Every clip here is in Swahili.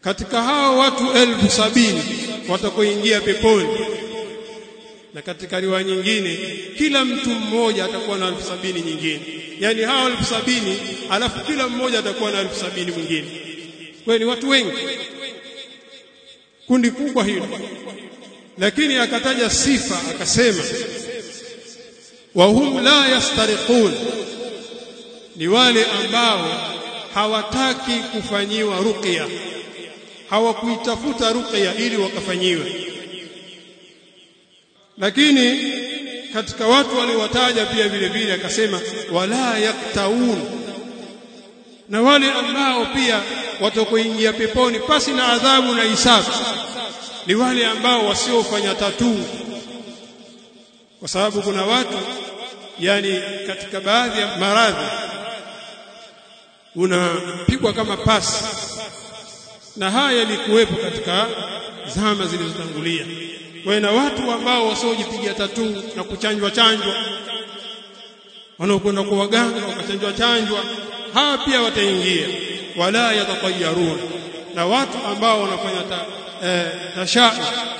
katika hao watu elfu sabini watakoingia peponi na katika riwaya nyingine kila mtu mmoja atakuwa na elfu sabini nyingine yani hao elfu sabini alafu kila mmoja atakuwa na elfu sabini mwingine kwa ni watu wengi kundi kubwa hilo lakini akataja sifa akasema wa hum la yastariqun ni wale ambao hawataki kufanyiwa ruqya hawakuitafuta ruqya ili wakafanyiwe lakini katika watu waliowataja pia vile vile akasema wala yaktaun na wale ambao pia watakoingia peponi pasi na adhabu na hisabu ni wale ambao wasiofanya tatuu kwa sababu kuna watu yani katika baadhi ya maradhi unapigwa kama pasi na haya yalikuwepo katika zama zilizotangulia kwa na watu ambao wasiojipiga tatuu na kuchanjwa chanjwa wanaokwenda kwa waganga wakachanjwa chanjwa hawa pia wataingia wala yatatayarun na watu ambao wanafanya ta, eh, tashaa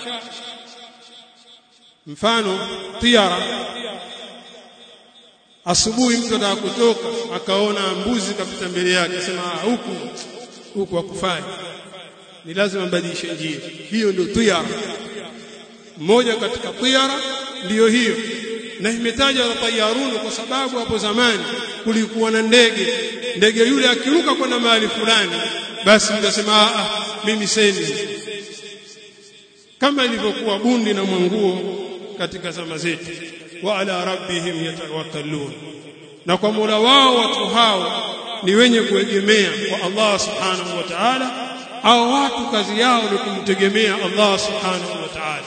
mfano tiara asubuhi mtu anataka kutoka akaona mbuzi kapita mbele yake akasema huku huku hakufai ni lazima mbadilishe njia hiyo ndio tiara mmoja katika tiara ndiyo hiyo na imetajwa tayarun kwa sababu hapo zamani kulikuwa na ndege ndege yule akiruka kwenda mahali fulani basi mtasema ah mimi sendi kama ilivyokuwa bundi na mwanguo katika zama zetu wa ala rabbihim yatawakkalun na kwa Mola wao watu hao ni wenye kuegemea kwa Allah subhanahu wa ta'ala au watu kazi yao ni kumtegemea Allah subhanahu wa ta'ala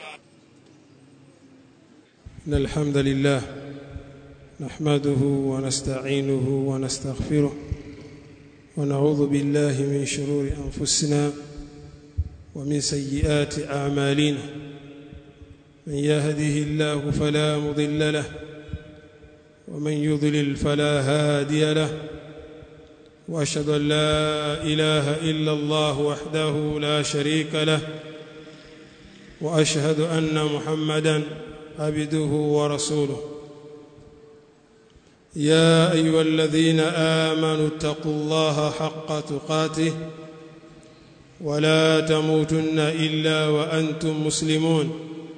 إن الحمد لله نحمده ونستعينه ونستغفره ونعوذ بالله من شرور أنفسنا ومن سيئات أعمالنا من يهده الله فلا مضل له ومن يضلل فلا هادي له واشهد ان لا اله الا الله وحده لا شريك له واشهد ان محمدا عبده ورسوله يا ايها الذين امنوا اتقوا الله حق تقاته ولا تموتن الا وانتم مسلمون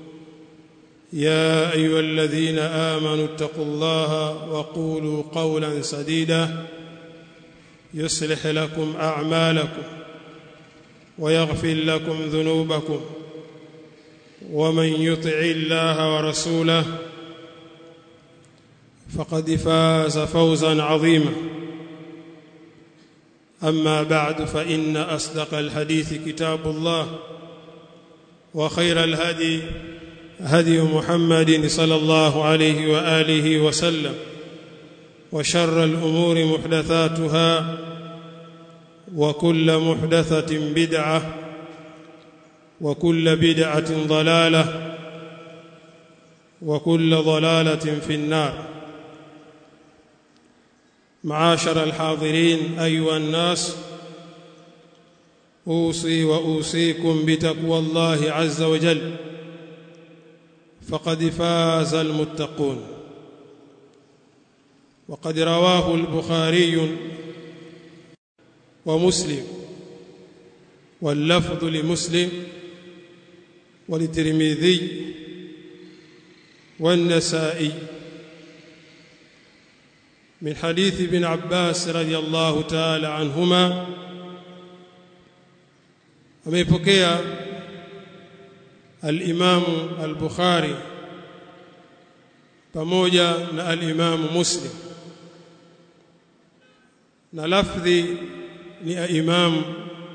يا ايها الذين امنوا اتقوا الله وقولوا قولا سديدا يصلح لكم اعمالكم ويغفر لكم ذنوبكم ومن يطع الله ورسوله فقد فاز فوزا عظيما اما بعد فان اصدق الحديث كتاب الله وخير الهدي هدي محمد صلى الله عليه واله وسلم وشر الامور محدثاتها وكل محدثه بدعه وكل بدعه ضلاله وكل ضلاله في النار معاشر الحاضرين ايها الناس اوصي واوصيكم بتقوى الله عز وجل فقد فاز المتقون وقد رواه البخاري ومسلم واللفظ لمسلم وللترمذي والنسائي من حديث ابن عباس رضي الله تعالى عنهما ameipokea al-Imam al-Bukhari pamoja na al-Imam Muslim na lafdhi ni Imam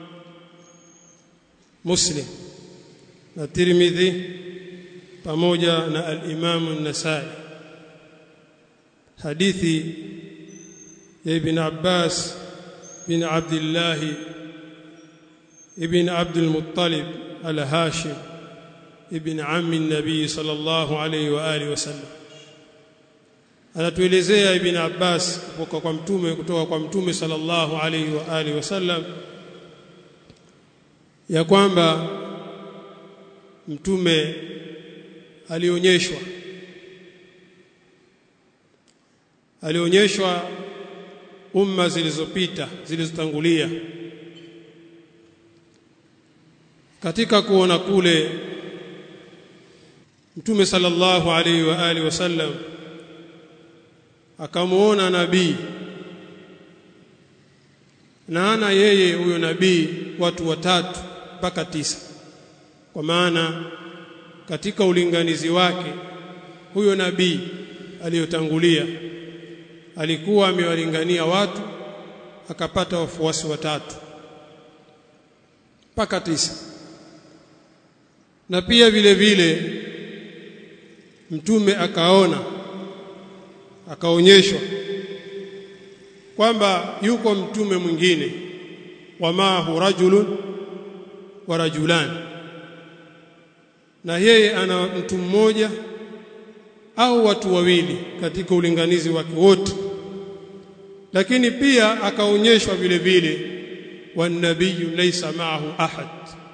Muslim na Tirmidhi pamoja na al-Imam an-Nasa'i hadithi ya Ibn Abbas bin Abdullah ibn Abdul Muttalib al-Hashim ibn ammi an-nabii sallallahu alayhi wa alihi wasallam anatuelezea ibn Abbas kutoka kwa mtume kutoka kwa mtume sallallahu alayhi wa alihi wasallam ya kwamba mtume alionyeshwa alionyeshwa umma zilizopita zilizotangulia katika kuona kule mtume sallallahu alaihi wa alihi wasallam akamuona nabii na ana yeye huyo nabii watu watatu mpaka tisa kwa maana katika ulinganizi wake huyo nabii aliyotangulia alikuwa amewalingania watu akapata wafuasi watatu mpaka tisa na pia vile vile mtume akaona akaonyeshwa kwamba yuko mtume mwingine wamahu rajulun wa rajulan na yeye ana mtu mmoja au watu wawili katika ulinganizi wake wote lakini pia akaonyeshwa vile vile wanabiyu laysa ma'ahu ahad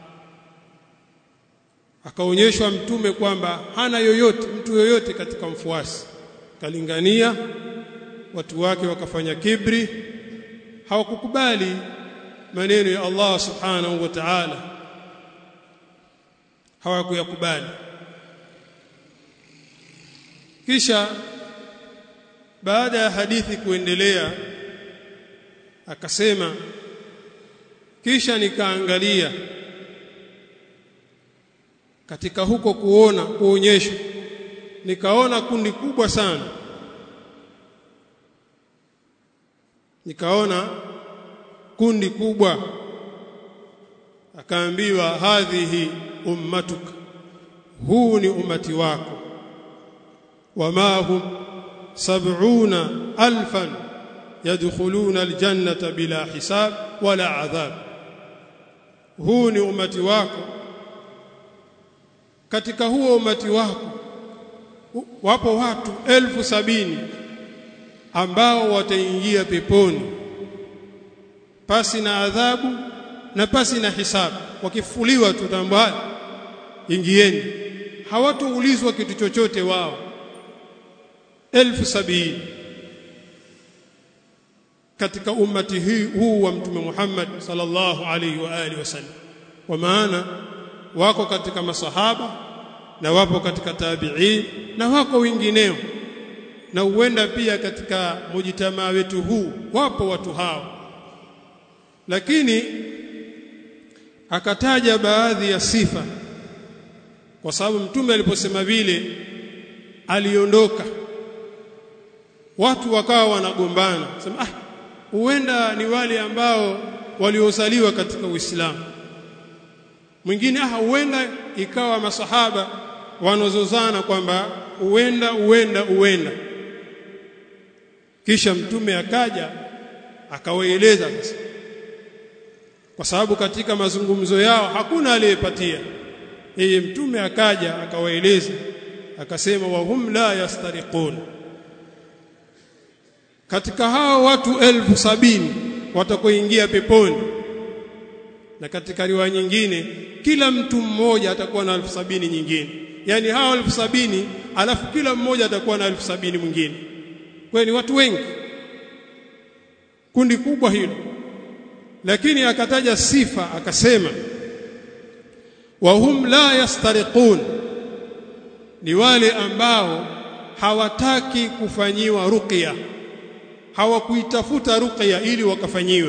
akaonyeshwa mtume kwamba hana yoyote mtu yoyote katika mfuasi kalingania watu wake wakafanya kibri hawakukubali maneno ya Allah subhanahu wa ta'ala hawakuyakubali kisha baada ya hadithi kuendelea akasema kisha nikaangalia katika huko kuona kuonyeshwa nikaona kundi kubwa sana nikaona kundi kubwa akaambiwa hadhihi ummatuka huu ni umati wako wama hum sab'una alfan yadkhuluna aljannata bila hisab wala adhab huu ni umati wako katika huo umati wako wapo watu elfu sabini ambao wataingia peponi pasi na adhabu na pasi na hisabu wakifuliwa tu tambaa ingieni hawatoulizwa kitu chochote wao elfu sabini katika ummati hii huu wa mtume Muhammad sallallahu alaihi wa alihi wasallam kwa maana wako katika masahaba na wapo katika tabi'in na wako wengineo na huenda pia katika mujitamaa wetu huu wapo watu hao lakini akataja baadhi ya sifa kwa sababu mtume aliposema vile aliondoka watu wakawa wanagombana sema ah huenda ni wale ambao waliozaliwa katika Uislamu mwingine ah huenda ikawa masahaba wanozozana kwamba huenda huenda huenda kisha mtume akaja akawaeleza sasa kwa sababu katika mazungumzo yao hakuna aliyepatia yeye mtume akaja akawaeleza akasema wa hum la yastariqun katika hao watu elfu sabini watakoingia peponi na katika riwaya nyingine kila mtu mmoja atakuwa na elfu sabini nyingine yani hao elfu sabini alafu kila mmoja atakuwa na elfu sabini mwingine kwa ni watu wengi kundi kubwa hilo lakini akataja sifa akasema wa hum la yastariqun ni wale ambao hawataki kufanyiwa ruqya hawakuitafuta ruqya ili wakafanyiwe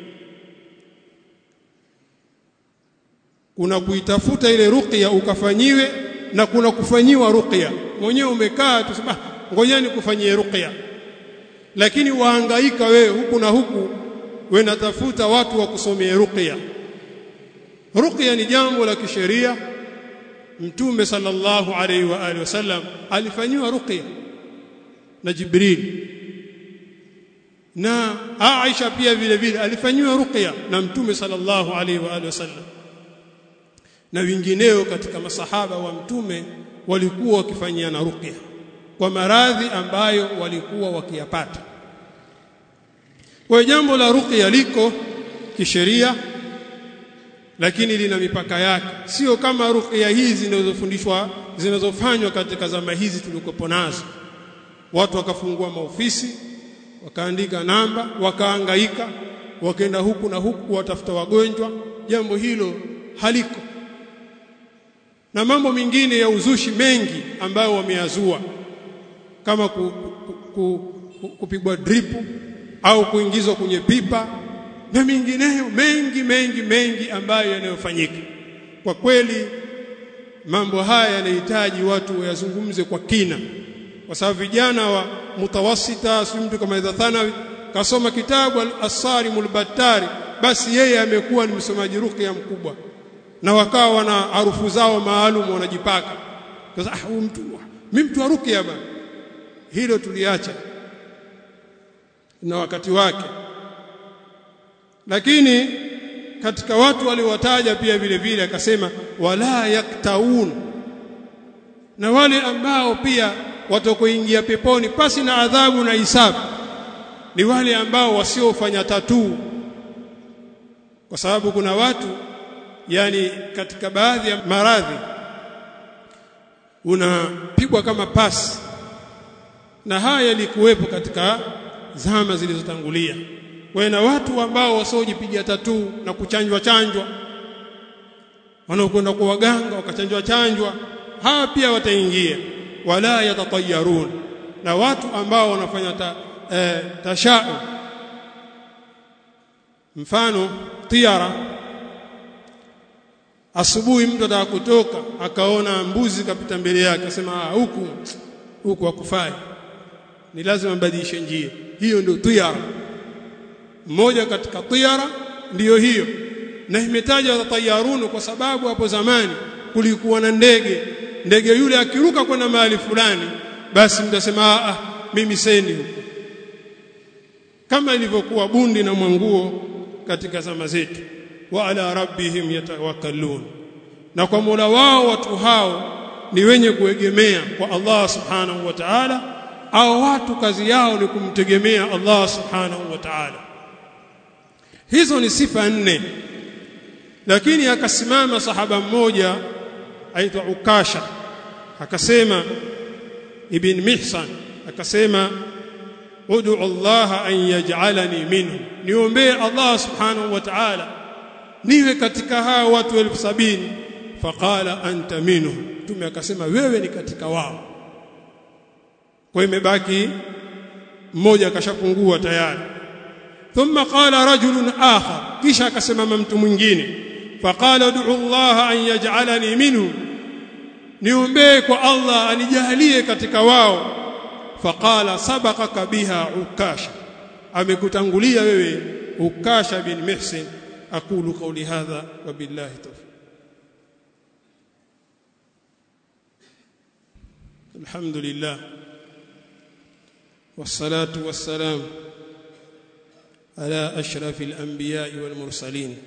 kuna kuitafuta ile ruqya ukafanyiwe na kuna kufanyiwa ruqya mwenyewe umekaa tusema ngojeni kufanyie ruqya lakini waangaika wewe huku na huku wewe natafuta watu wa kusomea ruqya ruqya ni jambo la kisheria mtume sallallahu alaihi wa alihi wasallam alifanyiwa ruqya na Jibril na Aisha pia vile vile alifanyiwa ruqya na mtume sallallahu alaihi wa alihi wasallam na wengineo katika masahaba wa mtume walikuwa wakifanyiana ruqya kwa maradhi ambayo walikuwa wakiyapata kwa jambo la ruqya liko kisheria lakini lina mipaka yake sio kama ruqya hizi zinazofundishwa zinazofanywa katika zama hizi tulikopo nazo watu wakafungua maofisi wakaandika namba wakaangaika wakaenda huku na huku watafuta wagonjwa jambo hilo haliko na mambo mengine ya uzushi mengi ambayo wameyazua kama ku, ku, ku, ku, kupigwa drip au kuingizwa kwenye pipa na mengineyo mengi mengi mengi ambayo yanayofanyika kwa kweli mambo haya yanahitaji watu wayazungumze kwa kina kwa sababu vijana wa mutawasita si mtu kama idha thanawi kasoma kitabu al-asarimul battari basi yeye amekuwa ni msomaji ruqya mkubwa na wakawa wana harufu zao maalum wanajipaka sasa ah huyu mtu mimi mtu wa ruqya bana hilo tuliacha na wakati wake lakini katika watu waliowataja pia vile vile akasema wala yaktaun na wale ambao pia watakoingia peponi pasi na adhabu na hisabu ni wale ambao wasiofanya tatuu kwa sababu kuna watu yani katika baadhi ya maradhi unapigwa kama pasi na haya yalikuwepo katika zama zilizotangulia kwa na watu ambao wasiojipiga tatuu na kuchanjwa chanjwa wanaokwenda kwa waganga wakachanjwa chanjwa hawa pia wataingia wala yatatayarun na watu ambao wanafanya ta, e, tashau mfano tiara asubuhi mtu ataka kutoka akaona mbuzi kapita mbele yake akasema huku huku hakufai ni lazima mbadilishe njia hiyo ndio tiara mmoja katika tiara ndiyo hiyo na imetajwa tayarun kwa sababu hapo zamani kulikuwa na ndege ndege yule akiruka kwenda mahali fulani basi mtasema ah mimi sendi huko kama ilivyokuwa bundi na mwanguo katika zama zetu wa ala rabbihim yatawakkalun na kwa Mola wao watu hao ni wenye kuegemea kwa Allah subhanahu wa ta'ala au watu kazi yao ni kumtegemea Allah subhanahu wa ta'ala hizo ni sifa nne lakini akasimama sahaba mmoja aitwa Ukasha akasema ibn Mihsan akasema ud'u Allah an yaj'alani minhu niombee Allah subhanahu wa ta'ala niwe katika hao watu elfu sabini faqala anta minhu tume akasema wewe ni katika wao kwa imebaki mmoja akashapungua tayari thumma qala rajulun akhar kisha akasimama mtu mwingine faqala ud'u Allah an yaj'alani minhu niombee kwa Allah anijalie katika wao faqala sabaqaka biha ukasha amekutangulia wewe ukasha bin mihsin aqulu qawli hadha wa billahi tawfiq alhamdulillah والصلاه والسلام على اشرف الانبياء والمرسلين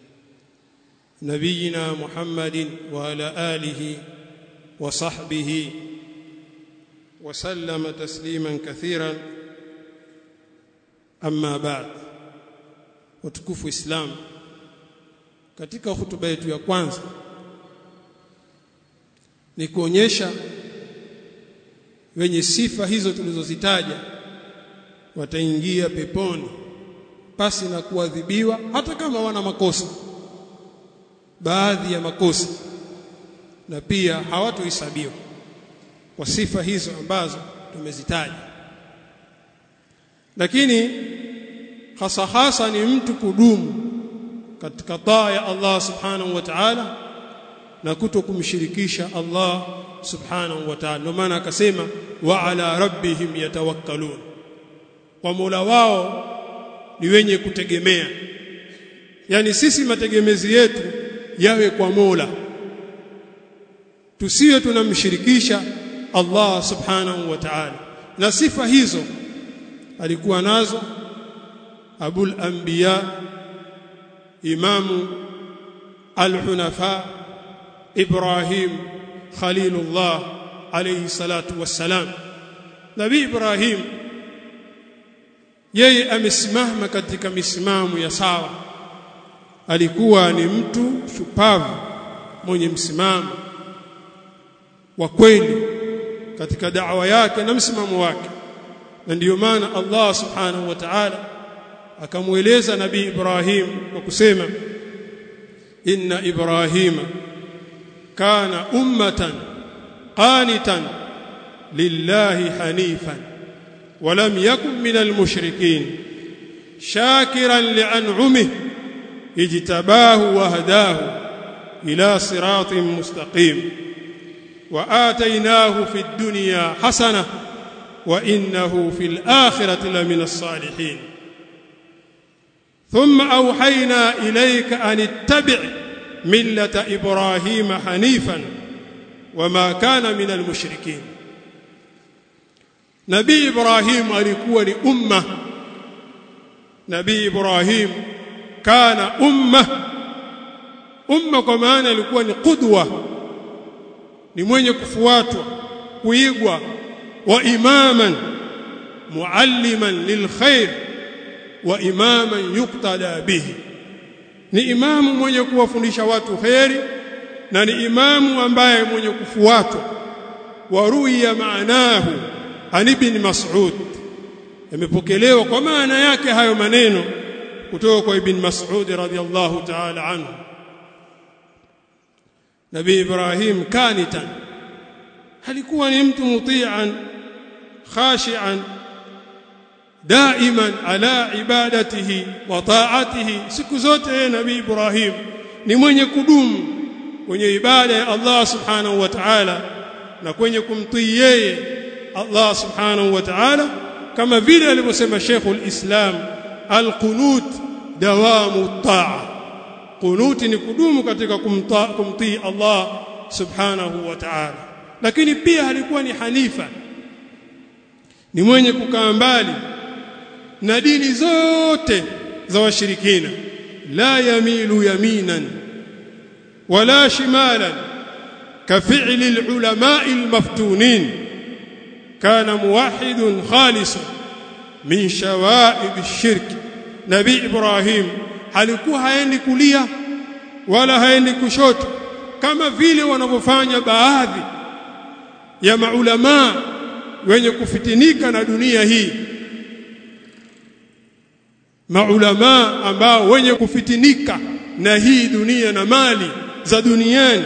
نبينا محمد وعلى اله وصحبه وسلم تسليما كثيرا اما بعد وتكفوا اسلام katika hutuba yetu ya kwanza ni kuonyesha wenye sifa hizo tulizozitaja wataingia peponi pasi na kuadhibiwa hata kama wana makosa baadhi ya makosa na pia hawatohesabiwa kwa sifa hizo ambazo tumezitaja lakini hasa hasa ni mtu kudumu katika taa ya Allah subhanahu wa ta'ala na kuto kumshirikisha Allah subhanahu wa ta'ala ndio maana akasema wa ala rabbihim yatawakkalun kwa Mola wao ni wenye kutegemea yani sisi mategemezi yetu yawe kwa Mola tusiwe tunamshirikisha Allah subhanahu wa ta'ala na sifa hizo alikuwa nazo abul anbiya imamu al-hunafa ibrahim khalilullah alayhi salatu wassalam nabii ibrahim yeye amesimama katika misimamo ya sawa alikuwa ni mtu shupavu mwenye msimamo wa kweli katika da'wa yake na msimamo wake na ndiyo maana Allah subhanahu wa ta'ala akamueleza nabii Ibrahim kwa kusema inna ibrahima kana ummatan qanitan lillahi hanifan ولم يكن من المشركين شاكرا لأنعمه اجتباه وهداه إلى صراط مستقيم وآتيناه في الدنيا حسنة وإنه في الآخرة لمن الصالحين ثم أوحينا إليك أن اتبع ملة إبراهيم حنيفا وما كان من المشركين Nabii Ibrahim alikuwa ni umma Nabii Ibrahim kana umma umma kwa maana alikuwa ni qudwa ni mwenye kufuatwa kuigwa wa imaman mualliman lilkhair wa imaman yuqtada bihi ni imamu mwenye kuwafundisha watu khairi na ni imamu ambaye mwenye kufuatwa waruya maanahu an ibn Mas'ud yamepokelewa kwa maana yake hayo maneno kutoka kwa ibn Mas'ud radhiyallahu ta'ala anhu Nabii Ibrahim kanitan alikuwa ni mtu muti'an khashi'an daiman ala ibadatihi wa ta'atihi siku zote Nabii Ibrahim ni mwenye kudumu kwenye ibada ya Allah subhanahu wa ta'ala na kwenye kumtii yeye Allah subhanahu wa ta'ala kama vile alivyosema Sheikhul Islam al-qunut dawamu taa qunuti ni kudumu katika kumtii Allah subhanahu wa ta'ala lakini pia alikuwa ni hanifa ni mwenye kukaa mbali na dini zote za washirikina la yamilu yaminan wala shimalan كفعل العلماء المفتونين كان موحد خالص من شوائب الشرك نبي ابراهيم alikuwa haendi kulia wala haendi kushoto kama vile wanavyofanya baadhi ya maulama wenye kufitinika na dunia hii maulama ambao wenye kufitinika na hii dunia na mali za duniani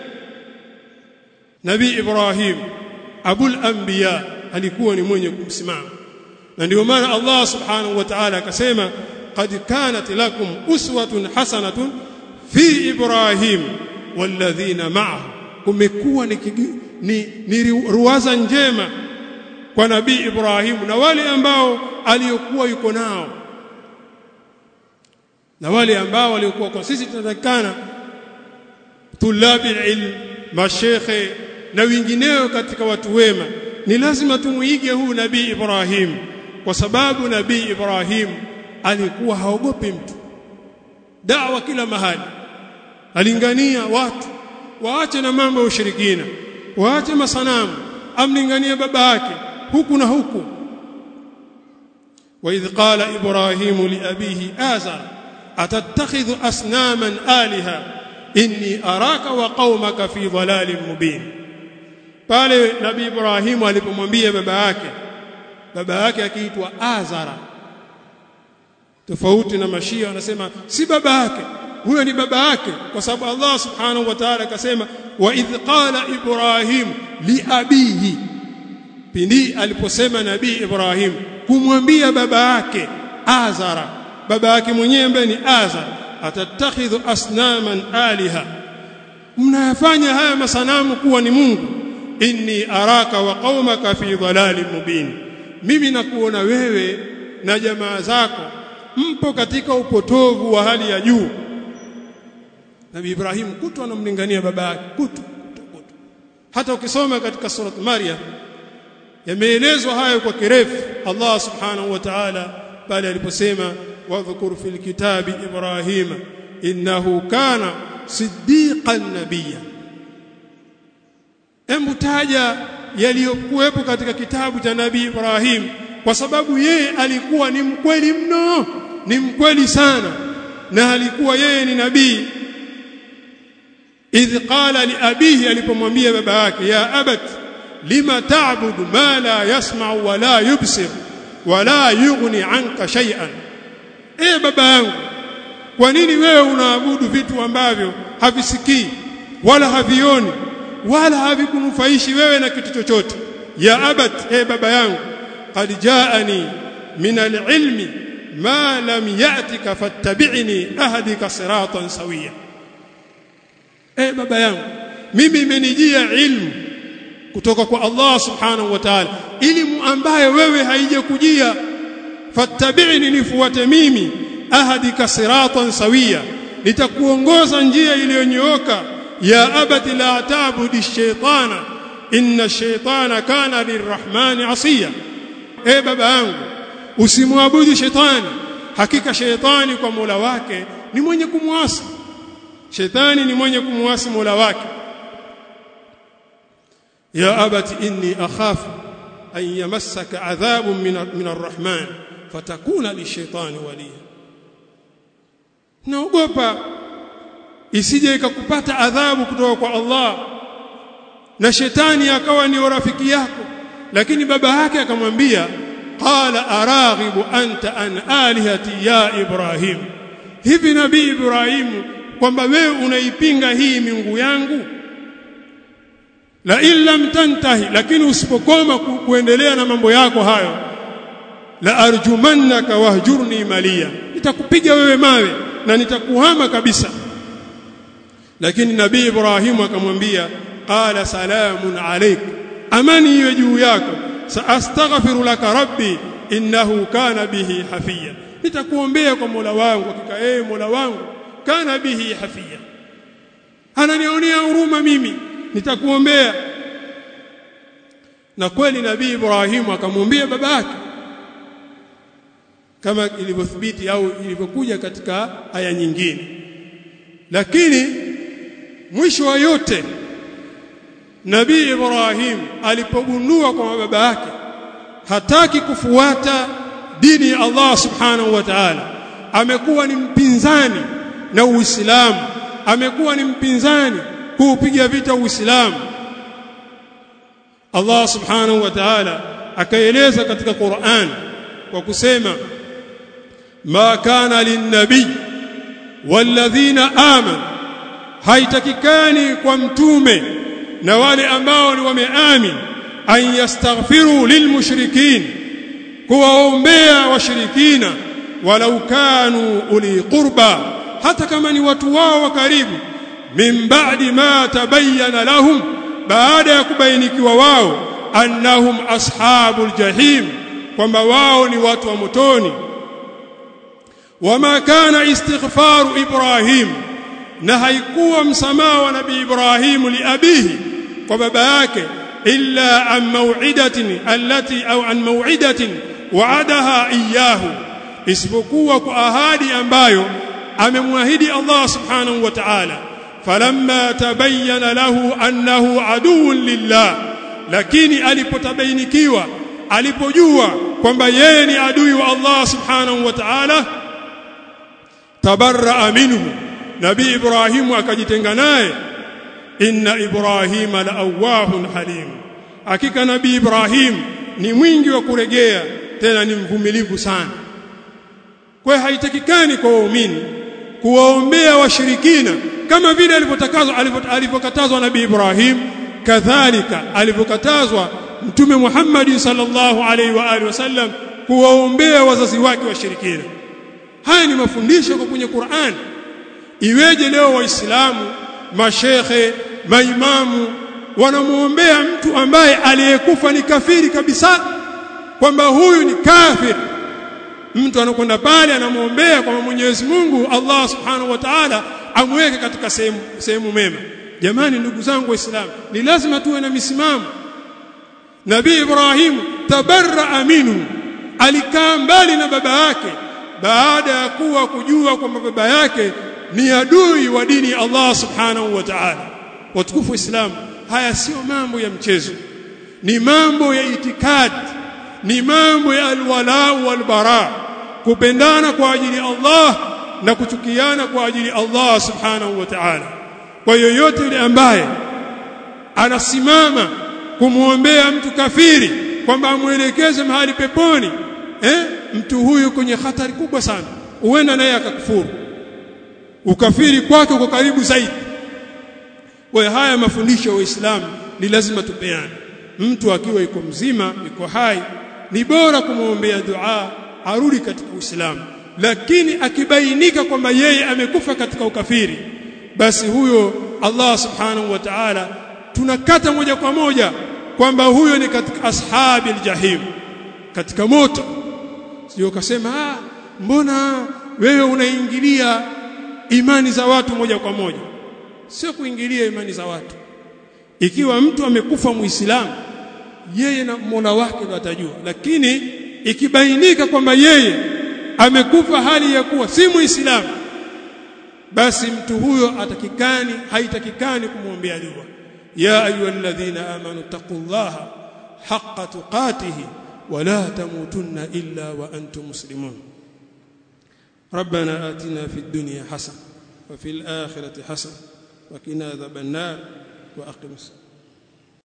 Nabii Ibrahim abul anbiya alikuwa ni mwenye kumsimama na ndio maana Allah subhanahu wa ta'ala akasema qad kanat lakum uswatun hasanatun fi ibrahim walladhina ma'ahu kumekuwa ni, ni, ni ruwaza njema kwa nabii Ibrahim na wale ambao aliyokuwa yuko nao na wale ambao waliokuwa kwa sisi tunatakana tulabi ilm mashekhe na wengineo katika watu wema ni lazima tumuige huu nabii Ibrahim kwa sababu nabii Ibrahim alikuwa haogopi mtu dawa kila mahali alingania watu waache na mambo ya ushirikina waache masanamu amlinganie baba yake huku na huku وإذ قال إبراهيم لأبيه آزر أتتخذ أصناما آلهة إني أراك وقومك في ضلال مبين pale nabii Ibrahim alipomwambia baba yake baba yake akiitwa Azara tofauti na mashia wanasema si baba yake huyo ni baba yake kwa sababu Allah subhanahu wa ta'ala akasema wa idh qala ibrahim li abihi pindi aliposema nabii Ibrahim kumwambia baba yake Azara baba yake mwenyewe ambaye ni Azar atatakhidhu asnaman aliha mnayafanya haya masanamu kuwa ni Mungu inni araka wa qaumaka fi dhalalin mubin mimi nakuona wewe na jamaa zako mpo katika upotovu wa hali ya juu Nabii Ibrahim kutu anamlingania baba yake kutu, kutu, kutu hata ukisoma katika surat Maryam yameelezwa hayo kwa kirefu Allah subhanahu wa ta'ala pale aliposema wadhkur fil kitabi Ibrahim innahu kana siddiqan nabiyya Hebu taja yaliyokuwepo katika kitabu cha Nabii Ibrahim kwa sababu yeye alikuwa ni mkweli mno, ni mkweli sana. na alikuwa yeye ni nabii idh qala li abihi alipomwambia baba yake ya abat lima ta'budu ma la yasma'u wa la yubsir wa la yughni anka shay'an e baba yangu kwa nini wewe unaabudu vitu ambavyo havisikii wala havioni wala havikunufaishi wewe na kitu chochote ya abat e baba yangu qad jaani min al-ilmi ma lam ya'tika fattabi'ni ahdika siratan sawiya e baba yangu mimi imenijia ilmu kutoka kwa Allah subhanahu wa ta'ala elimu ambayo wewe haijakujia fattabi'ni nifuate mimi ahdika siratan sawiya nitakuongoza njia iliyonyooka ya abati la ta'budi shaytana inna shaytana kana lirrahmani asiya e baba yangu usimwabudu shetani hakika shetani kwa Mola wake ni mwenye kumwasi shetani ni mwenye kumwasi Mola wake ya abati inni akhafu an yamassaka adhabun min arrahman fatakuna lishaitani waliya naogopa isije ikakupata adhabu kutoka kwa Allah na shetani akawa ni rafiki yako lakini baba yake akamwambia qala araghibu anta an alihati ya ibrahim hivi nabii ibrahim kwamba wewe unaipinga hii miungu yangu la illam tantahi lakini usipokoma ku, kuendelea na mambo yako hayo la arjumannaka wahjurni maliya nitakupiga wewe mawe na nitakuhama kabisa lakini nabii Ibrahimu akamwambia qala salamun alayk amani iwe juu yako saastaghfiru laka rabbi innahu kana bihi hafiya nitakuombea kwa Mola wangu hakika yeye Mola wangu kana bihi hafiya ananionea huruma mimi nitakuombea na kweli nabii Ibrahimu akamwambia babake kama ilivyothibiti au ilivyokuja katika aya nyingine lakini mwisho wa yote Nabii Ibrahim alipogundua kwa baba yake hataki kufuata dini ya Allah subhanahu wa ta'ala amekuwa ni mpinzani na Uislamu amekuwa ni mpinzani kuupiga vita Uislamu Allah subhanahu wa ta'ala akaeleza katika Qur'an kwa kusema ma kana linnabii walladhina amanu haitakikani kwa mtume na wale ambao ni wameamini an yastaghfiru lilmushrikin kuwaombea washirikina walau kanu uli qurba hata kama ni watu wao wa karibu min ba'di ma tabayyana lahum baada ya kubainikiwa wao annahum ashabul jahim kwamba wao ni watu wa motoni wama kana istighfaru ibrahim na haikuwa msamaha wa nabii ibrahim liabihi kwa baba yake illa an maw'idatin allati au an maw'idatin wa'adaha iyyahu isipokuwa kwa ahadi ambayo amemwahidi Allah subhanahu wa ta'ala falamma tabayyana lahu annahu aduwwun lillah lakini alipotabainikiwa alipojua kwamba yeye ni adui wa Allah subhanahu wa ta'ala tabarra minhu nabii ibrahimu akajitenga naye inna ibrahima laawahun halim hakika nabii ibrahim ni mwingi wa kuregea tena ni mvumilivu sana kwa haitakikani kwa waumini kuwaombea washirikina kama vile alivyotakazwa alivyokatazwa nabii ibrahim kadhalika alivyokatazwa mtume Muhammad sallallahu alaihi wa alihi wasallam kuwaombea wazazi wake washirikina haya ni mafundisho kwa kwenye Qur'an iweje leo waislamu mashekhe maimamu wanamuombea mtu ambaye aliyekufa ni kafiri kabisa kwamba huyu ni kafir mtu anakwenda pale anamuombea kwamba Mwenyezi Mungu Allah Subhanahu wa Ta'ala amweke katika sehemu sehemu mema jamani ndugu zangu waislamu ni lazima tuwe na misimamo Nabii Ibrahim tabarra minhu alikaa mbali na baba yake baada ya kuwa kujua kwamba baba yake ni adui wa dini ya Allah subhanahu wa ta'ala watukufu Islam haya sio mambo ya mchezo ni mambo ya itikadi ni mambo ya alwala walbara kupendana kwa ajili ya Allah na kuchukiana kwa ajili Allah subhanahu wa ta'ala kwa yoyote yule ambaye anasimama kumwombea mtu kafiri kwamba amwelekeze mahali peponi eh mtu huyu kwenye hatari kubwa sana huenda naye akakufuru ukafiri kwake uko karibu zaidi kwa haya mafundisho ya Uislamu ni lazima tupeane mtu akiwa yuko mzima yuko hai ni bora kumwombea dua arudi katika Uislamu lakini akibainika kwamba yeye amekufa katika ukafiri basi huyo Allah subhanahu wa ta'ala tunakata moja kwa moja kwamba huyo ni katika ashabi aljahim katika moto sio ukasema ah mbona wewe unaingilia imani za watu moja kwa moja sio kuingilia imani za watu ikiwa mtu amekufa muislamu yeye na Mola wake ndo atajua lakini ikibainika kwamba yeye amekufa hali ya kuwa si muislamu basi mtu huyo atakikani haitakikani kumwombea dua ya ayyuhalladhina amanu taqullaha haqqa tuqatihi ولا تموتن إلا وأنتم مسلمون ربنا آتنا في الدنيا حسنة وفي الآخرة حسنة وقنا عذاب النار وأقم الصلاة